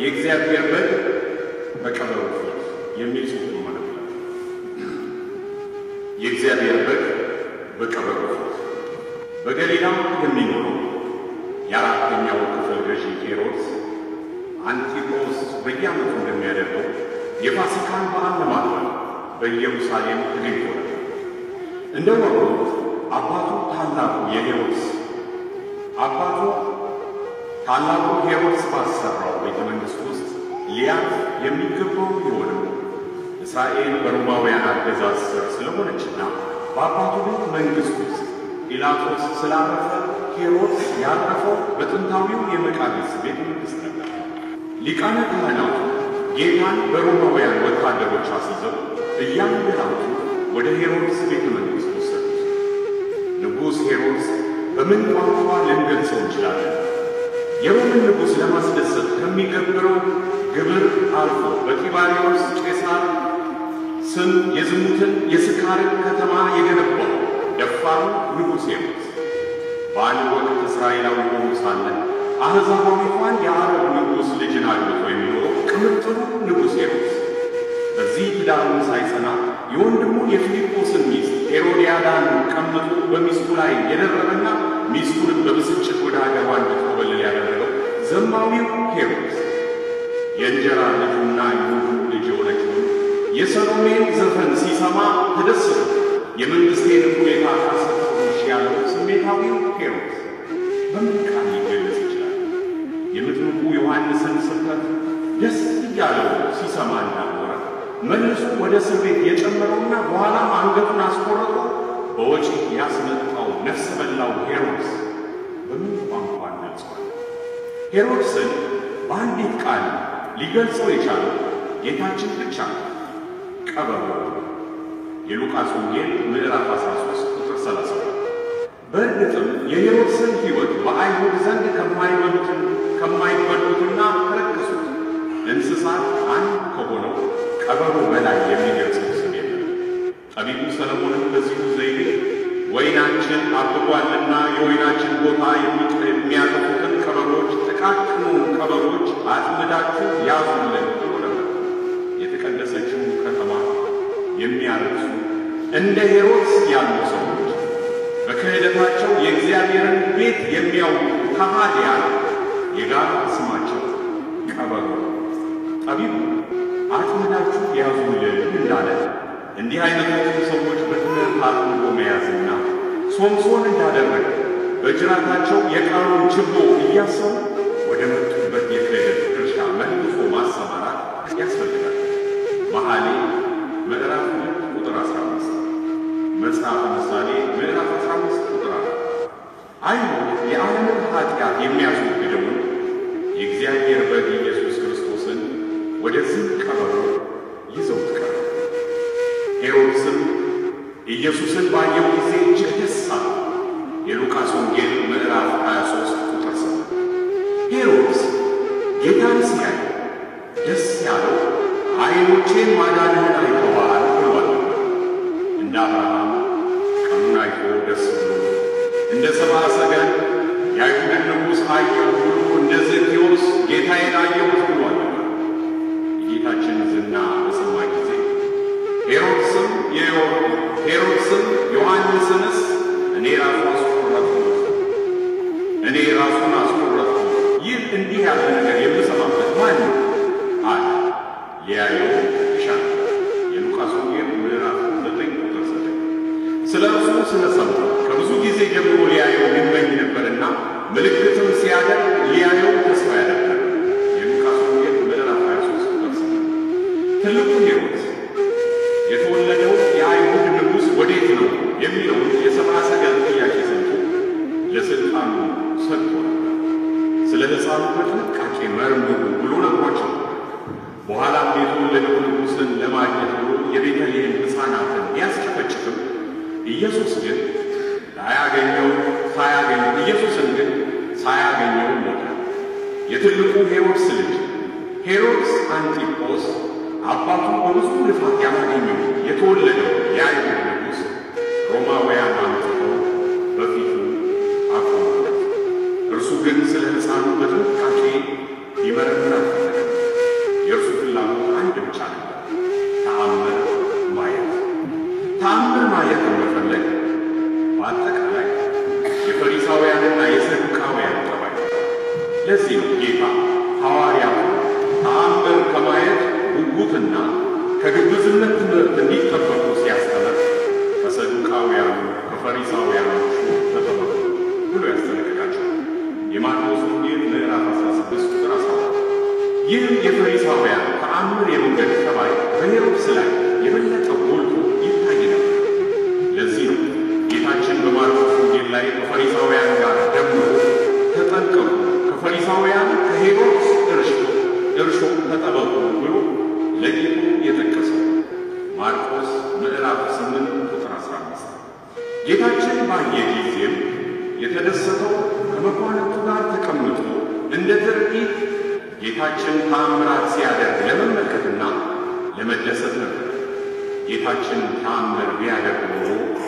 የእግዚአብሔር በግ በቀበሮ ፊት የሚል ጽሑፍ ማለት ነው። የእግዚአብሔር በግ በቀበሮ ፊት በገሊላም የሚኖረው የአራተኛው ክፍል ገዢ ሄሮድስ አንቲጳስ በየዓመቱ እንደሚያደርገው የፋሲካን በዓል ለማክበር በኢየሩሳሌም ተገኝቶ ነበር። እንደ ወሩት አባቱ ታላቁ የሄሮድስ አባቱ ታላቁ ሄሮድስ ባሰራው ቤተ መንግሥት ውስጥ ሊያርፍ የሚገባው ቢሆንም እስራኤል በሮማውያን አገዛዝ ስር ስለሆነችና በአባቱ ቤተ መንግሥት ውስጥ ጲላጦስ ስላረፈ ሄሮድስ ያረፈው በጥንታዊው የመቃብስ ቤተ መንግሥት ነበር። ሊቃነ ካህናቱ ጌታን በሮማውያን ወታደሮች አስይዘው እያንገላቱ ወደ ሄሮድስ ቤተ መንግሥት ወሰዱት። ንጉሥ ሄሮድስ በምን ቋንቋ ልንገልጸው እንችላለን? የሮምን ንጉሥ ለማስደሰት ከሚገብረው ግብር አልፎ በጢባሪዎስ ቄሳር ስም የዝሙትን የስካርን ከተማ የገነባው ደፋሩ ንጉሥ ሄሮድስ በአንድ ወቅት እስራኤላዊ ሆኖ ሳለ አሕዛባዊቷን የአረብ ንጉሥ ልጅን አግብቶ የሚኖረው ቅምጥሉ ንጉሥ ሄሮድስ በዚህ ትዳሩን ሳይጸና የወንድሙን የፊልጶስን ሚስት ሄሮድያዳን ቀምቶ በሚስቱ ላይ የደረበና ሚስቱንም በብስጭት ወደ አገሯ እንድትኮበልል ያደረገው ዘማዊው ሄሮድስ የእንጀራ ልጁና ይሁዱ ልጅ የሆነችውን የሰሎሜን ዘፈን ሲሰማ ተደሰቱ። የመንግሥቴን ሁኔታ ካሰጠሁሽ ያለው ስሜታዊው ሄሮድስ በምን ቃል ሊገለጽ ይችላል? የመጥምቁ ዮሐንስን ስብከት ደስ እያለው ሲሰማ እንዳልኖረ መልሶ ወደ እስር ቤት የጨመረውና በኋላም አንገቱን አስቆርጦ በወጪ ያስመጣው ነፍሰ በላው ሄሮድስ በምን ቋንቋ ገልጿል? ሄሮድስን በአንዲት ቃል ሊገልጸው የቻለው ጌታችን ብቻ ነው። ቀበሮ። የሉቃስ ወንጌል ምዕራፍ 13 ቁጥር 32። በእርግጥም የሄሮድስን ሕይወት በአይሁድ ዘንድ ከማይበሉትን ከማይበሉትና ከረከሱት እንስሳት አንድ ከሆነው ቀበሮ በላይ የሚገልጸው ስም የለም። ጠቢቡ ሰለሞንም በዚሁ ዘይቤ ወይናችን አብቧልና የወይናችን ቦታ የሚያጠፉትን ቀበሮች ጥቃቅኑ ቀበሮች አጥምዳችሁ ያዙልን ብሎ ነበር። የተቀደሰችው ከተማ የሚያረክሱ እንደ ሄሮድስ ያሉ ሰዎች በክህደታቸው የእግዚአብሔርን ቤት የሚያውቁ ከሃዲያን የጋራ ስማቸው ቀበሮ። ጠቢቡ አጥምዳችሁ ያዙልን እንዳለ እንዲህ አይነቶቹ ሰዎች በትምህርት አጥምዶ መያዝና ሶምሶን እንዳደረገ በጅራታቸው የቃሉን ችቦ እያሰቡ ወደ መጡበት የክህደት እርሻ መልሶ ማሰማራት ያስፈልጋል። መኃልየ ምዕራፍ ሁለት ቁጥር 15 መጽሐፈ ምሳሌ ምዕራፍ 15 ቁጥር 4 አይሁድ የዓለምን ኃጢአት የሚያስወግደውን የእግዚአብሔር በግ ኢየሱስ ክርስቶስን ወደዚህ ቀበሮ ይዘውት ቀረቡ። ሄሮድስም ኢየሱስን ባየው ጊዜ እጅግ ደስ አለው። የሉቃስ ወንጌል ምዕራፍ 23 ቁጥር 7 ሄሮድስ ጌታን ሲያይ ደስ ያለው ዓይኖቼን ማዳንህን አይተዋል ብሏል። እንደ አብርሃም ቀኑን አይቶ ደስ ብሎ እንደ ሰብአ ሰገል የአይሁድን ንጉሥ አየሁ ብሎ እንደ ዘኬዎስ ጌታዬን አየሁት ብሏል። የጌታችን ዝና በሰማ ጊዜ ሄሮድስም ሄሮድስም ዮሐንስንስ እኔ ራሱ አስቆረጥኩት እኔ ራሱን አስቆረጥኩት ይህ እንዲህ ያለ ነገር የምሰማበት ማን ነው አለ። ሊያየው ይሻል። የሉቃስ ወንጌል ምዕራፍ ዘጠኝ ቁጥር ዘጠኝ ስለ እርሱ ስለሰማ ከብዙ ጊዜ ጀምሮ ሊያየው ይመኝ ነበርና ምልክትም ሲያደርግ ሊያየው ተስፋ ያደርጋል። የሉቃስ ወንጌል ምዕራፍ 23 ቁጥር ስምንት ትልቁ ሄሮድስ የተወለደው የአይሁድ ንጉሥ ወዴት ነው የሚለውን የሰብአ ሰገል ጥያቄ ሰምቶ ለሥልጣኑ ሰጥቶ ነበር። ስለ ሕፃኑ በጥንቃቄ መርምሩ ብሎ ነግሯቸው በኋላም የተወለደው ንጉሥን ለማግኘት ብሎ የቤተልሔም ሕፃናትን ቢያስጨፈጭፍም ኢየሱስ ግን ላያገኘው ሳያገኝ ኢየሱስን ግን ሳያገኘው ሞተ። የትልቁ ሄሮድስ ልጅ ሄሮድስ አንቲጶስ አባቱ በብዙ ልፋት ያላገኘው የተወለደው የአይሁድ ንጉሥ ሮማውያን አምጥተው በፊቱ አቆሙለት። እርሱ ግን ስለ ሕፃኑ በጥንቃቄ ይመረምር አልፈለገም። ብቻ ነበር፣ ተአምር ማየት። ተአምር ማየትን መፈለግ በአጠቃላይ የፈሪሳውያንና የሰዱቃውያን ጠባይ። ለዚህ ነው ጌታ ሐዋርያቱ ተአምር ከማየት ጉጉትና ከግብዝነት ትምህርት እንዲጠበቁ ሲያስተምር ከሰዱቃውያኑ ከፈሪሳውያኖቹ ተጠበቁ ብሎ ያስጠነቅቃቸው። የማርቆስ ወንጌል ምዕራፍ 16 ቁጥር 14። ይህ የፈሪሳውያን ተአምር የመንገድ ጠባይ በሄሮድስ ላይ የበለጠ ጎልቶ ይታይ ነበር። ለዚህ ነው ጌታችን በማርቆስ ወንጌል ላይ ከፈሪሳውያን ጋር ደምሮ ተጠንቀቁ፣ ከፈሪሳውያን ከሄሮድስ እርሾ እርሾ ተጠበቁ ብሎ ለይቶ የጠቀሰው ማርቆስ ምዕራፍ 8 ቁጥር 15። ጌታችን ባየ ጊዜም የተደሰተው ከመኳንንቱ ጋር ተቀምጦ እንደ ትርኢት ጌታችን ተአምራት ሲያደርግ ለመመልከትና ለመደሰት ነበር። ጌታችን ተአምር ቢያደርግ ኖሮ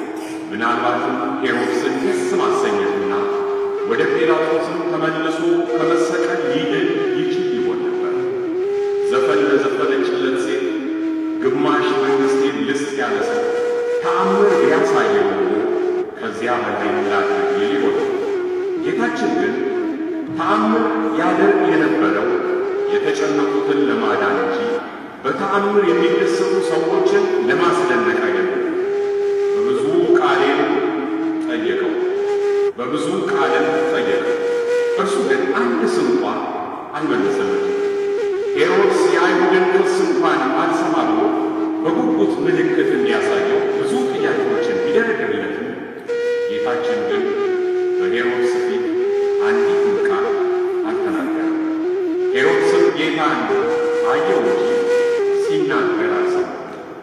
ምናልባትም ሄሮድስን ደስ ማሰኘትና ወደ ጲላጦስም ተመልሶ ከመሰቀል ሊድን ይችል ይሆን ነበር። ዘፈን ለዘፈነችለት ሴት ግማሽ መንግሥቴን ልስጥ ያለ ሰው ተአምር ቢያሳየው ኖሮ ከዚያ በላይ ላድርግ ይል ይሆን። ጌታችን ግን ተአምር ያደርግ የነበረው የተጨነቁትን ለማዳን እንጂ በተአምር የሚደሰቱ ሰዎችን ለማስደነቅ አይደለም። በብዙ ቃሌም ጠየቀው፣ በብዙ ቃልም ጠየቀው። እርሱ ግን አንድ ስንኳ አልመለሰለትም። ሄሮድስ የአይሁድን ክስ እንኳን አልሰማ ብሎ በጉጉት ምልክት እንዲያሳየው ብዙ ጥያቄዎችን ቢደረድርለትም ጌታችን ግን በሄሮድስ ፊት አንዲትም ቃል አልተናገረም። ሄሮድስም ጌታን አየው እንጂ ሲናገር አልሰማም።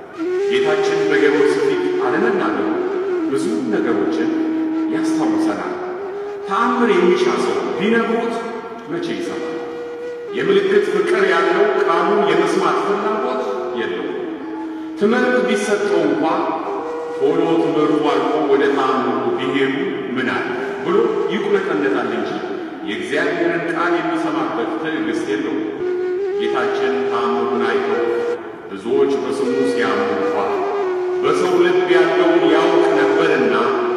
ጌታችን በሄሮድስ ፊት አለመናገሩ ብዙ ነገሮችን ያስታውሰናል። ተአምር የሚሻ ሰው ቢነግሩት መቼ ይሰማል? የምልክት ፍቅር ያለው ቃሉን የመስማት ፍላጎት የለውም። ትምህርት ቢሰጠው እንኳ ቶሎ ትምህርቱ አልቆ ወደ ተአምሩ ቢሄዱ ምን አለ ብሎ ይቁለጠለጣል እንጂ የእግዚአብሔርን ቃል የሚሰማበት ትዕግሥት የለውም። ጌታችን ተአምሩን አይተው ብዙዎች በስሙ ሲያምኑ እንኳ በሰው ልብ ያለውን ያውቅ ነበርና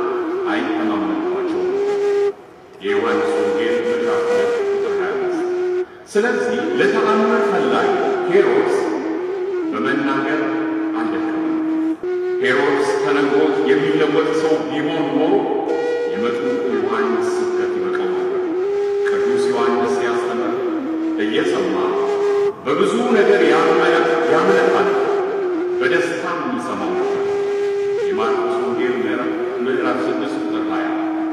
አይተማመንባቸውም። የዮሐንስ ወንጌል ምዕራፍ ሁለት ቁጥር 25። ስለዚህ ለተአምር ፈላጊ ሄሮድስ በመናገር አልደከመም። ሄሮድስ ተነግሮት የሚለወጥ ሰው ቢሆን ኖሮ የመጥምቁ ዮሐንስ ስብከት ይበቃው ነበር። ቅዱስ ዮሐንስ ሲያስተምር እየሰማ በብዙ ነገር ያመለካል፣ በደስታም ይሰማው ነበር። የማርቆስ ወንጌል ምዕራፍ ስድስት ቁጥር ሀያ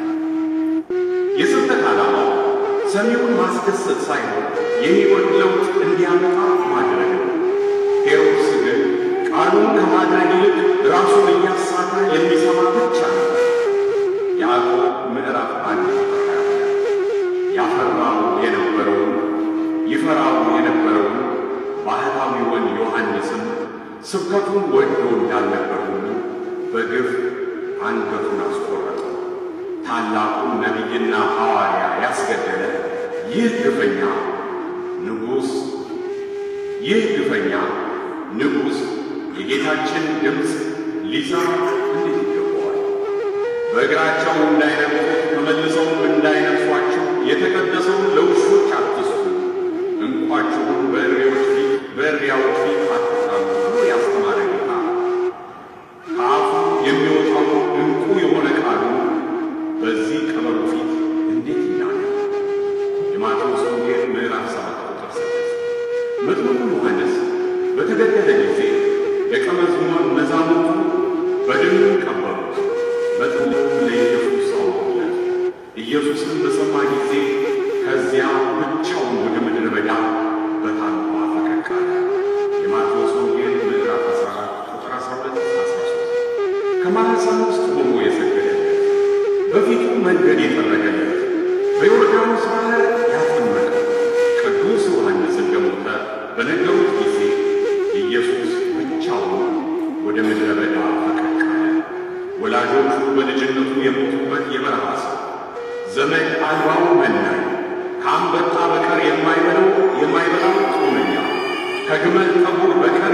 የስብከት ዓላማው ሰሚውን ማስደሰት ሳይሆን የሕይወት ለውጥ እንዲያመጣ ማድረግ ነው። ሄሮድስ ግን ቃሉን ከማድረግ ይልቅ ራሱን እያሳተ የሚሰማ ብቻ ነው። ያዕቆብ ምዕራፍ አንድ ቁጥር ሀያ ያፈራው የነበረውን ይፈራው የነበረውን ባህታዊውን ዮሐንስም ስብከቱን ወዶ እንዳልነበር ሁሉ በግፍ አንገቱን አስቆረጠው። ታላቁን ነቢይና ሐዋርያ ያስገደለ ይህ ግፈኛ ንጉሥ ይህ ግፈኛ ንጉሥ የጌታችን ድምፅ ሊሰማ እንዴት ይገባዋል? በእግራቸው እንዳይነግፉት ተመልሰውም እንዳይነግፏቸው የተቀደሰውን ለውሾች አትስጡ፣ እንቋችሁን በእሪያዎች ፊት በእሪያዎች ፊት አትጣሉ ብሎ ያስተማረ ጌታ ከአፉ የሚወጣው እንቁ የሆነ ቃሉ በዚህ ቀበሮ ፊት እንዴት ይናገር? የማቴዎስ ወንጌል ምዕራፍ ሰባት ቁጥር ስድስት መጥምቁ ዮሐንስ በተገደለ ጊዜ ደቀ መዛሙርቱ በድኑ ቀበሩት። መጥምቁ ለኢየሱስ አወሩለት። ኢየሱስም በሰማ ጊዜ ከዚያ ብቻውን ወደ ምድረ በዳ በታንኳ ፈቀቅ አለ። የማቴዎስ ወንጌል ምዕራፍ 14 ቁጥር 12 13 ከማኅፀን ውስጥ ሆኖ የሰገደለት በፊቱ መንገድ የጠረገለት በዮርዳኖስ ባሕር ያጠመቀው ቅዱስ ዮሐንስ እንደሞተ በነገሩት ጊዜ ኢየሱስ ብቻውን ወደ ምድረ በዳ ፈቀቅ አለ። ወላጆቹ በልጅነቱ የሞቱበት የበረሃ ሰው ዘመድ አልባው መናኝ ከአንበጣ በቀር የማይበላው የማይበላው ጦመኛ ከግመል ጠጉር በቀር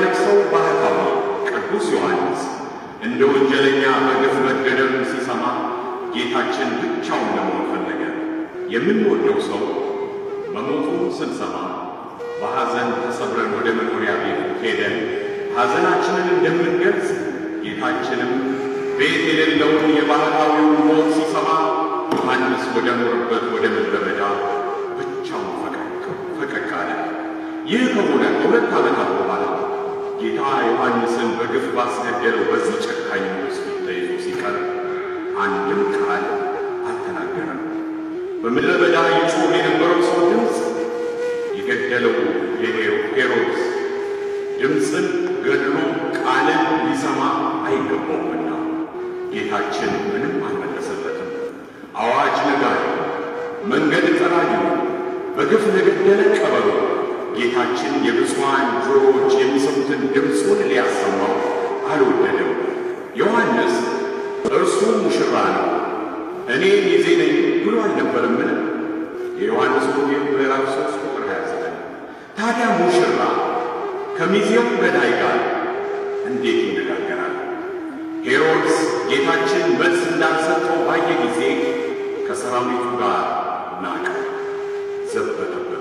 የማይነግሰው ባህታዊ ቅዱስ ዮሐንስ እንደ ወንጀለኛ በግፍ መገደሉን ሲሰማ ጌታችን ብቻውን ለመሆን ፈለገ። የምንወደው ሰው መሞቱን ስንሰማ በሐዘን ተሰብረን ወደ መኖሪያ ቤት ሄደን ሐዘናችንን እንደምንገልጽ ጌታችንም ቤት የሌለውን የባህታዊውን ሞት ሲሰማ ዮሐንስ ወደ ኖርበት ወደ ምድረ በዳ ብቻውን ፈቀቅ አለ። ይህ ከሆነ ከሁለት ዓመታት በኋላ ጌታ ዮሐንስን በግፍ ባስገደለው በዚህ ጨካኝ ንጉሥ ፊት ተይዞ ሲቀር አንድም ቃል አልተናገረም። በምድረ በዳ ይጮህ የነበረው ሰው ድምፅ የገደለው የሄሮድስ ድምፅን ገድሎ ቃልን ሊሰማ አይገባውምና ጌታችን ምንም አልመለሰለትም። አዋጅ ነጋሪ፣ መንገድ ጠራጊ፣ በግፍ ለገደለ ቀበሮ ጌታችን የብፁዓን ጆሮዎች የሚሰሙትን ድምፁን ሊያሰማው አልወደደም። ዮሐንስ እርሱ ሙሽራ ነው፣ እኔ ሚዜ ነኝ ብሎ አልነበረምን? የዮሐንስ ወንጌል ምዕራፍ 3 ቁጥር 29። ታዲያ ሙሽራ ከሚዜው ገዳይ ጋር እንዴት ይነጋገራል? ሄሮድስ ጌታችን መልስ እንዳልሰጠው ባየ ጊዜ ከሰራዊቱ ጋር ናቀ፣ ዘበተበት።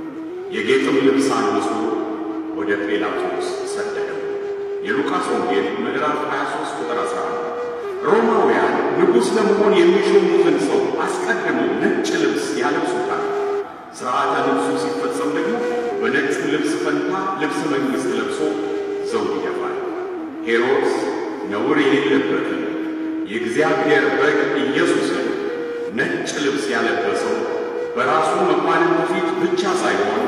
የጌጥም ልብስ አንሶ ወደ ጲላጦስ ሰደደው። የሉቃስ ወንጌል ምዕራፍ 23 ቁጥር 11። ሮማውያን ንጉሥ ለመሆን የሚሾሙትን ሰው አስቀድመው ነጭ ልብስ ያለብሱታል። ሥርዓተ ልብሱ ሲፈጸም ደግሞ በነጩ ልብስ ፈንታ ልብስ መንግሥት ለብሶ ዘውድ ይደፋል። ሄሮድስ ነውር የሌለበትን የእግዚአብሔር በግ ኢየሱስን ነጭ ልብስ ያለበሰው በራሱ መኳንንት ፊት ብቻ ሳይሆን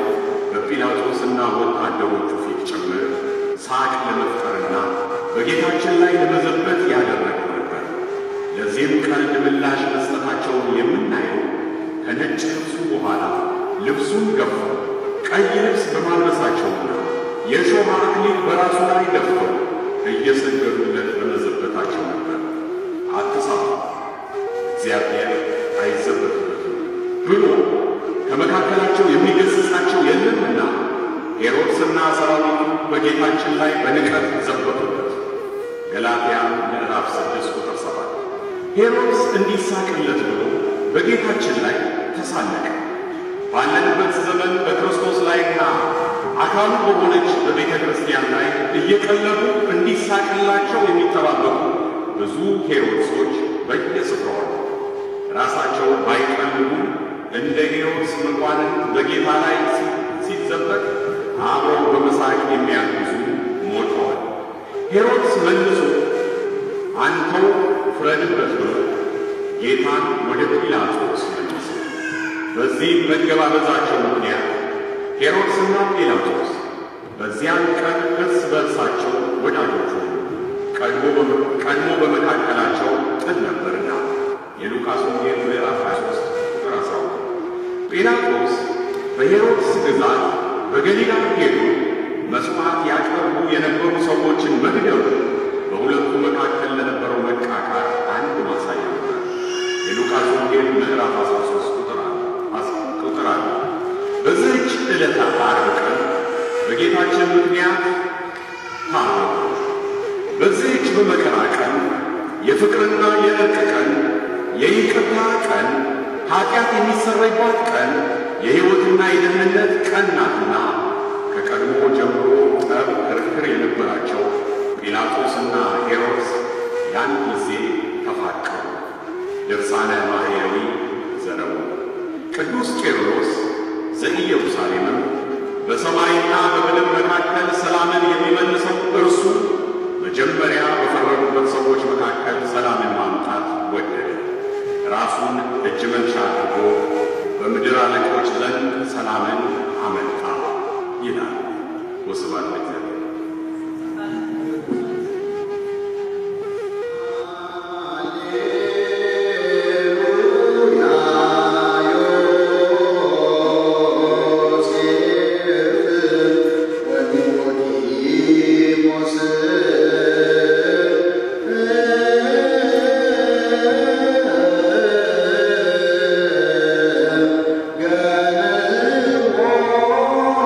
በጲላጦስና ወታደሮቹ ፊት ጭምር ሳቅ ለመፍጠርና በጌታችን ላይ ለመዘበት ያደረገው ነበር። ለዚህም ቀልድ ምላሽ መስጠታቸውን የምናየው ከነጭ ልብሱ በኋላ ልብሱን ገፈው ቀይ ልብስ በማልበሳቸውና የእሾህ አክሊል በራሱ ላይ ደፍተው እየሰገዱለት በመዘበታቸው ነበር። አትሳቱ፣ እግዚአብሔር አይዘበትበትም ብሎ ከመካከላቸው የሚገሥጻቸው የለምና ሄሮድስና ሰራዊቱ በጌታችን ላይ በንቀት ዘበቱበት። ገላትያ ምዕራፍ ስድስት ቁጥር ሰባት ሄሮድስ እንዲሳቅለት ብሎ በጌታችን ላይ ተሳለቀ። ባለንበት ዘመን በክርስቶስ ላይና አካሉ በሆነች በቤተ ክርስቲያን ላይ እየቀለቡ እንዲሳቅላቸው የሚጠባበቁ ብዙ ሄሮድሶች በየስፍራው ራሳቸው ባይቀልቡ እንደ ሄሮድስ መኳንንት በጌታ ላይ ሲዘበቅ አብረው በመሳቅ የሚያግዙ ሞልተዋል። ሄሮድስ መልሶ አንተው ፍረድበት ብሎ ጌታን ወደ ጲላጦስ መለሰ። በዚህ መገባበዛቸው ምክንያት ሄሮድስና ጲላጦስ በዚያን ቀን እርስ በርሳቸው ወዳጆች ሆኑ። ቀድሞ በመካከላቸው ጥል ነበርና የሉቃስ ወንጌል ምዕራፍ 23 ቁጥር 12። ጲላጦስ በሄሮድስ ግዛት በገሊላ ሄዱ መሥዋዕት ያቀርቡ የነበሩ ሰዎችን መግደሉ በሁለቱ መካከል ለነበረው መቃቃር አንድ ማሳያ ነበር። የሉቃስ ወንጌል ምዕራፍ 13 ቁጥር አለ። በዚህች ዕለተ ዓርብ ቀን በጌታችን ምክንያት ታረቁ። በዚህች በመከራ ቀን የፍቅርና የእርቅ ቀን፣ የይቅርታ ቀን፣ ኃጢአት የሚሰረይባት ቀን፣ የሕይወትና የደህንነት ቀን ናትና ከቀድሞ ጀምሮ ጠብ፣ ክርክር የነበራቸው ጲላጦስና ሄሮድስ ያን ጊዜ ተፋቀሩ። ድርሳነ ማርያዊ ዘረቡ ቅዱስ ቄርሎስ ዘኢየሩሳሌምም በሰማይና በምድር መካከል ሰላምን የሚመልሰው እርሱ መጀመሪያ በፈረዱበት ሰዎች መካከል ሰላምን ማምጣት ወደደ። ራሱን እጅ መንሻ አድርጎ በምድር አለቆች ዘንድ ሰላምን አመጣ ይላል። ወስብሐት ለእግዚአብሔር። Yeah.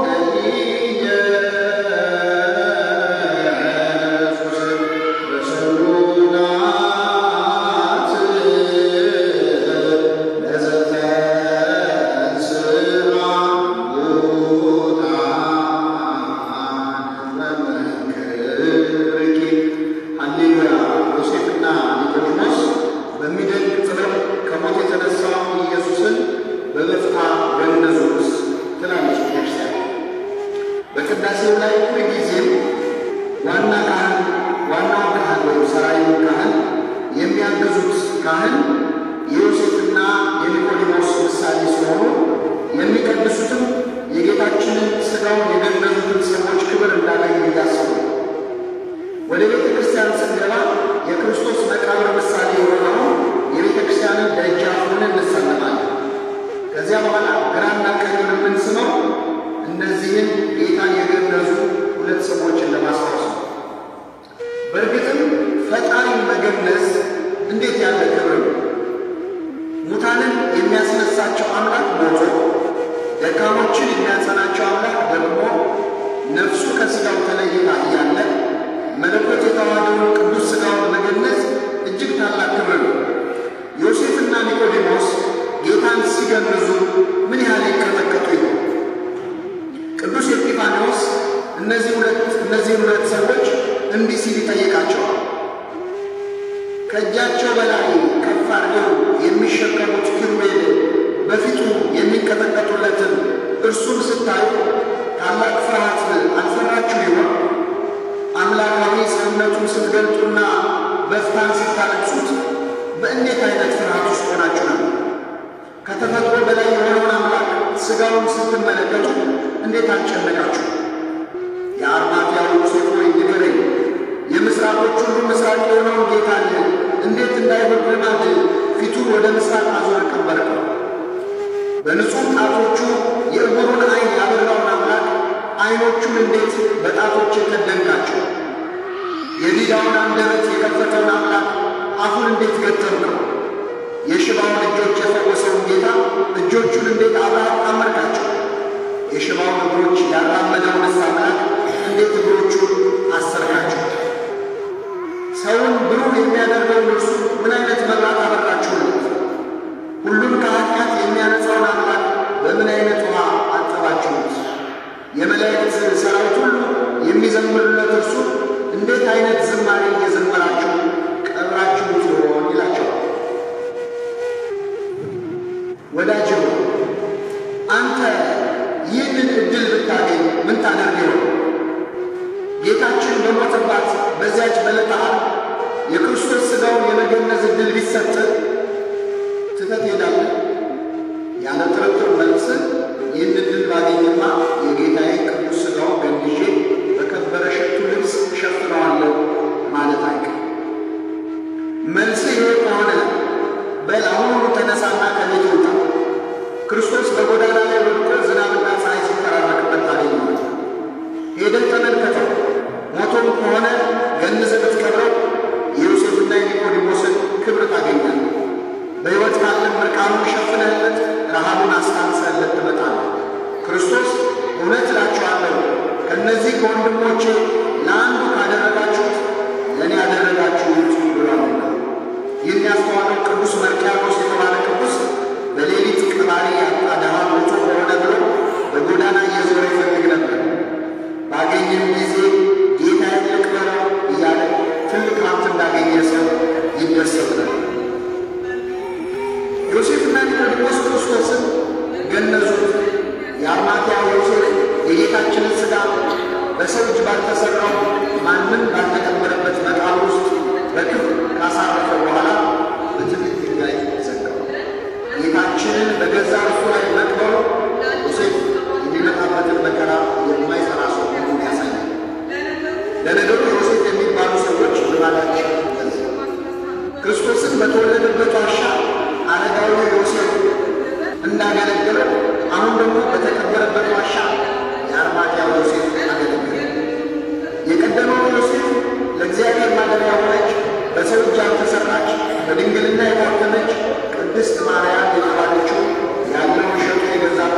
በቅዳሴው ላይ ሁልጊዜም ዋና ካህን ዋናው ካህን ወይም ሰራዩ ካህን የሚያገዙት ካህን የዮሴፍና የኒቆዲሞስ ምሳሌ ሲሆኑ የሚቀድሱትም የጌታችንን ሥጋውን የገነዙትን ሰዎች ክብር እንዳገኙ እያሰቡ ወደ ቤተ ክርስቲያን ስንገባ የክርስቶስ መቃብር ምሳሌ የሆነውን የቤተ ክርስቲያንን ደጃፉን እንሳለማለን። ከዚያ በኋላ ግራና ቀኙን የምንስመው እነዚህን ጌታን የገነዙ ሁለት ሰዎችን ለማስታወስ ነው። በእርግጥም ፈጣሪን መገነዝ እንዴት ያለ ክብር ነው! ሙታንን የሚያስነሳቸው አምላክ ሞቶ ደካሞችን የሚያጸናቸው አምላክ ደግሞ ነፍሱ ከሥጋው ተለይታ እያለ መለኮት የተዋሃደውን ቅዱስ ሥጋውን መገነዝ እጅግ ታላቅ ክብር ነው። ዮሴፍና ኒቆዲሞስ ጌታን ሲገንዙ ምን ያህል ይቀጠቀጡ ይሆን? ቅዱስ ኤጲፋንዮስ እነዚህ ሁለት እነዚህ ሁለት ሰዎች እንዲህ ሲል ይጠይቃቸዋል። ከእጃቸው በላይ ከፍ አድርገው የሚሸከሙት ኪሩቤል በፊቱ የሚንቀጠቀጡለትን እርሱን ስታዩ ታላቅ ፍርሃት አልፈራችሁ ይሆን? አምላካዊ ሰውነቱን ስትገልጡና በፍታን ስታለቅሱት በእንዴት አይነት ፍርሃት ውስጥ ሆናችሁ ነው? ከተፈጥሮ በላይ የሆነውን አምላክ ሥጋውን ስትመለከቱ እንዴት አልጨነቃችሁ? የአርማትያው ዮሴፍ ሆይ ንገረኝ፣ የምሥራቆች ሁሉ ምሥራቅ የሆነውን ጌታን እንዴት እንዳይሆን ልማድ ፊቱን ወደ ምሥራቅ አዞር ቀበርከው? በንጹሕ ጣቶቹ የዕውሩን ዓይን ያበራውን አምላክ ዓይኖቹን እንዴት በጣቶች የከደንካቸው? የዲዳውን አንደበት የከፈተውን አምላክ አፉን እንዴት ገተምከው? የሽባውን እጆች የፈወሰውን ጌታ እጆቹን እንዴት አብረህ አጣመርካቸው? የሽባውን እግሮች ያራመደውንስ አምላክ እንዴት እግሮቹን አሰርካቸው? ሰውን ብሩህ የሚያደርገውን እርሱ ምን አይነት መብራት አበራችሁለት? ሁሉን ከኃጢአት የሚያነጻውን አምላክ በምን አይነት ውሃ አጠባችሁት? የመላእክት ሰራዊት ሁሉ የሚዘምሩለት እርሱ እንዴት አይነት ዝማሬ እየዘመራችሁ ቀብራችሁት ይሆን ይላቸዋል። ወዳጅ ሆይ አንተ ይህንን ዕድል ብታገኝ ምን ታደርግ ይሆን? ጌታችን በሞተባት በዚያች በዕለተ ዓርብ የክርስቶስ ሥጋውን የመገነዝ ዕድል ቢሰጥ ትተህ ትሄዳለህ? ያለ ጥርጥር መልስ ይህን ዕድል ባገኝማ የጌታዬ ቅዱስ ሥጋውን ገንዤ በከበረ ሽቱ ልብስ እሸፍነዋለሁ ማለት አይቀርም። መልስ ይሄ ከሆነ በል አሁኑኑ ተነሳና ከቤት ውጣ። ክርስቶስ በጎዳና ላይ ወድቆ ዝናብና ፀሐይ ሲፈራረቅበት ታገኘዋለህ። ሄደህ ተመልከተው። ሞቶም ከሆነ ገንዘህ ብትቀብረው የዮሴፍና የኒቆዲሞስን ክብር ታገኛለህ። በሕይወት ካለም ምርቃኑን ሸፍነህለት ረሃቡን አስታንሰህለት ትመጣለህ። ክርስቶስ እውነት እላችኋለሁ ከእነዚህ ከወንድሞቼ ለአንዱ ካደረጋችሁት ለእኔ ያደረጋችሁት ብሏልና። ይህን ያስተዋለው ቅዱስ መርቅያኖስ የተባለ ቅዱስ በሌሊት ቀባሪ ያጣ ድሃ ሞቶ በሆነ ብሎ በጎዳና እየዞረ ይፈልግ ነበር። ባገኘም ጊዜ ጌታዬን ልቅበረው እያለ ትልቅ ሀብት እንዳገኘ ሰው ይደሰት ነበር። ዮሴፍና ኒቆዲሞስ ክርስቶስን ገነዙት። የአርማትያው ዮሴፍ የጌታችንን ሥጋ በሰው እጅ ባልተሠራው ማንም ባልተቀበረበት መቃብር ውስጥ በክብር ካሳረፈ በኋላ በትልቅ ድንጋይ ዘጋው። ጌታችንን በገዛ እርሱ ላይ መቅበሩ ዮሴፍ የሚመጣበትን መከራ የማይሰራ ሰው መሆኑን ያሳያል። ለነገሩ ዮሴፍ የሚባሉ ሰዎች ልማዳቸው እንደዚህ ነው። ክርስቶስን በተወለደበት ዋሻ አረጋዊ ዮሴፍ እንዳገለገለ አሁን ደግሞ በተቀበረበት ዋሻ የአርማትያው ዮሴፍ አገለገለ። የቀደመው ዮሴፍ ለእግዚአብሔር ማደሪያ ሆነች፣ በሰው እጅ ያልተሰራች በድንግልና የታተመች ቅድስት ማርያም የተባለችው ያለውን ሸጦ የገዛት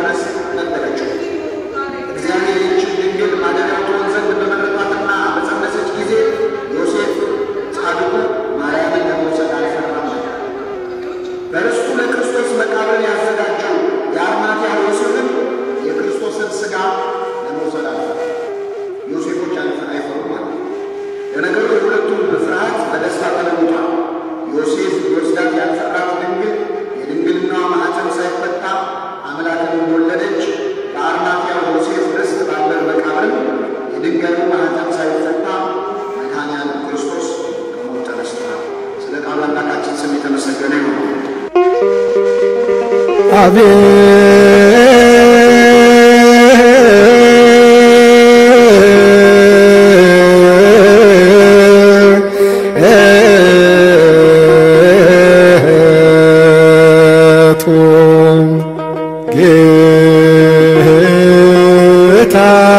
አቤቱ ጌታ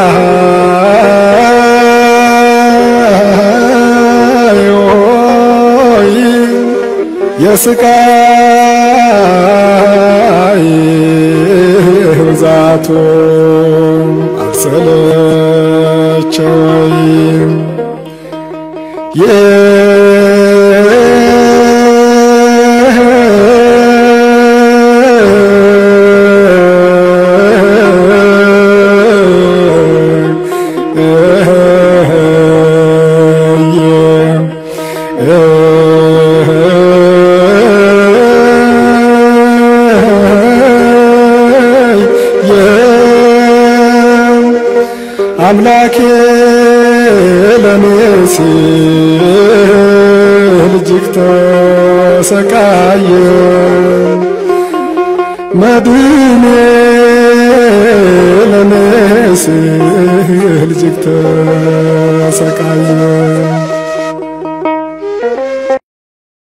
ሆይ የስቃይ ብዛቱ አልሰለቸኝም። አምላኬ ለኔ ሲል እጅግ ተሰቃየ መድኔ ለኔ ሲል እጅግ ተሰቃየ